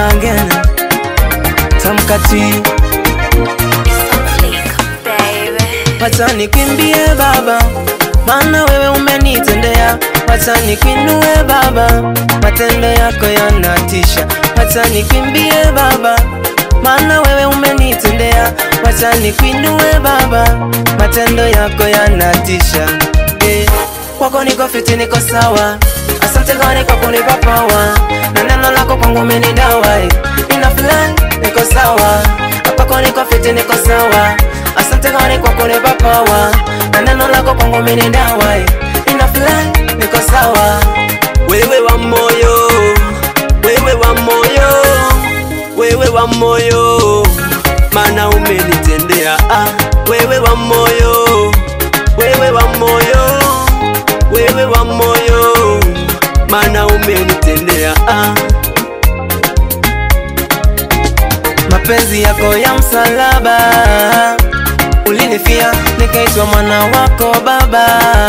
again tamkati wacha nikwimbie baba maana wewe umenitendea wacha nikwinue baba matendo yako yanatisha wacha nikwimbie baba maana wewe umenitendea wacha nikwinue baba matendo yako yanatisha eh, kwako niko fiti niko sawa asante gani kwa kunipa power na neno lako kwangu umenidawa eh, nina fly niko sawa kwako niko fiti niko sawa asante gani kwa kunipa power na neno lako kwangu umenidawa eh, nina fly niko sawa wewe wa moyo, wewe wa moyo, wewe wa moyo, mana umenitendea ah, wewe wa moyo, wewe wa moyo, wewe wa moyo, mana umenitendea ah. mapenzi yako ya msalaba ulinifia nikaitwa mwana wako baba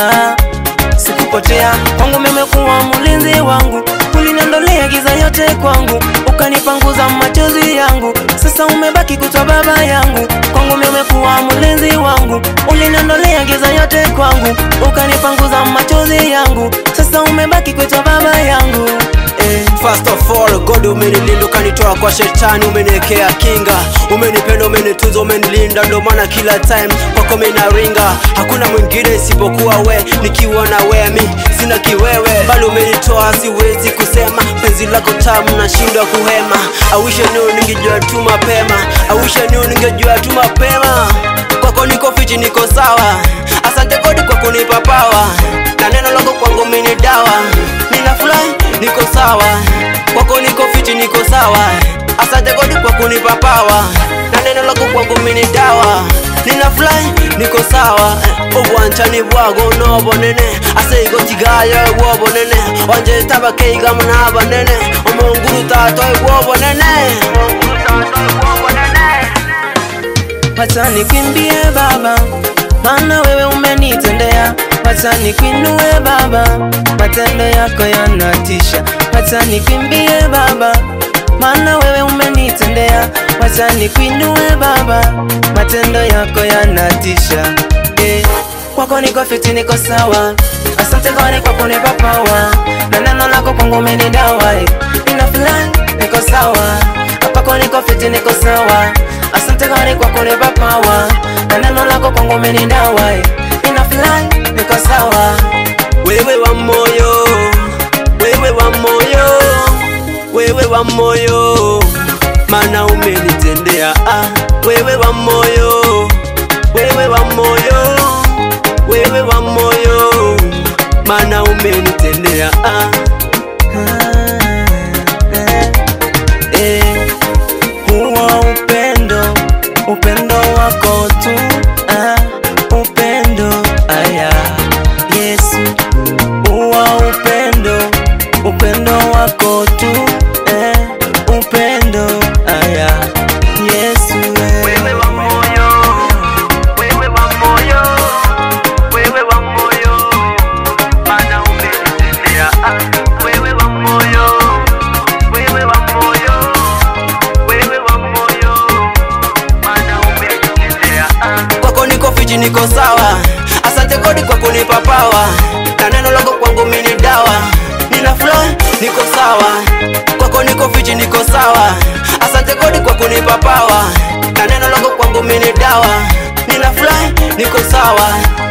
sikupotea kwangu memekuwa mlinzi wangu uliniondolea giza yote kwangu ukanipanguza machozi yangu sasa umebaki kutwa baba yangu kwangu memekuwa mlinzi wangu uliniondolea giza yote kwangu ukanipanguza machozi yangu sasa umebaki kutwa baba yangu eh. First of all, God umenilinda ukanitoa kwa shetani, umeniwekea kinga, umenipenda, umenitunza, umenilinda, ndo maana kila time kwako minaringa, hakuna mwingine isipokuwa we, nikiwa na we mi sina kiwewe, bali umenitoa, siwezi kusema penzi lako tamu, nashindwa kuhema. I wish I knew ningejua tu mapema, I wish I knew ningejua tu mapema. Kwako niko fiti, niko sawa, asante God kwa kunipa power, na neno lako kwangu mini dawa, nina fly niko sawa kwako niko fiti niko sawa asante godi kwa kunipa pawa na neno lako kwangu mini dawa nina fly niko sawa obwanchani bwago nobonene ase igotigayo bwobonene wanje tabakeiga muna banene omonguru tatoe bwobonene omonguru tatoe bwobonene wacha nikwimbie baba maana wewe umenitendea wacha nikwinue baba matendo yako yanatisha wacha nikwimbie baba maana wewe umenitendea wacha nikwinue baba matendo yako yanatisha eh, kwako niko fiti niko sawa asante gani kwa kunipa power na neno lako kwangu umenidawa eh, nina fly niko sawa kwako niko fiti niko sawa asante gani kwa kunipa power na neno lako kwangu umenidawa eh, nina fly niko sawa wewe wa moyo, wewe wa moyo, wewe wa moyo, mana umenitendea ah, wewe wa moyo, wewe wa moyo, wewe wa moyo, mana umenitendea ah. Eh, huo upendo upendo wako tu ah, upendo aya Yesu huo upendo upendo wako tu eh, upendo aya Yesu eh. Wewe wa moyo, wewe wa moyo, wewe wa moyo, mana umenitendea ah. Wewe wa moyo, wewe wa moyo, wewe wa moyo, mana umenitendea ah. Kwako niko fiti, niko sawa, asante God kwa kunipa power, na neno lako kwangu mini dawa, nina flow, niko sawa, kwako niko fiti, niko sawa, asante God kwa kunipa power, na neno lako kwangu mini dawa, nina fly, niko sawa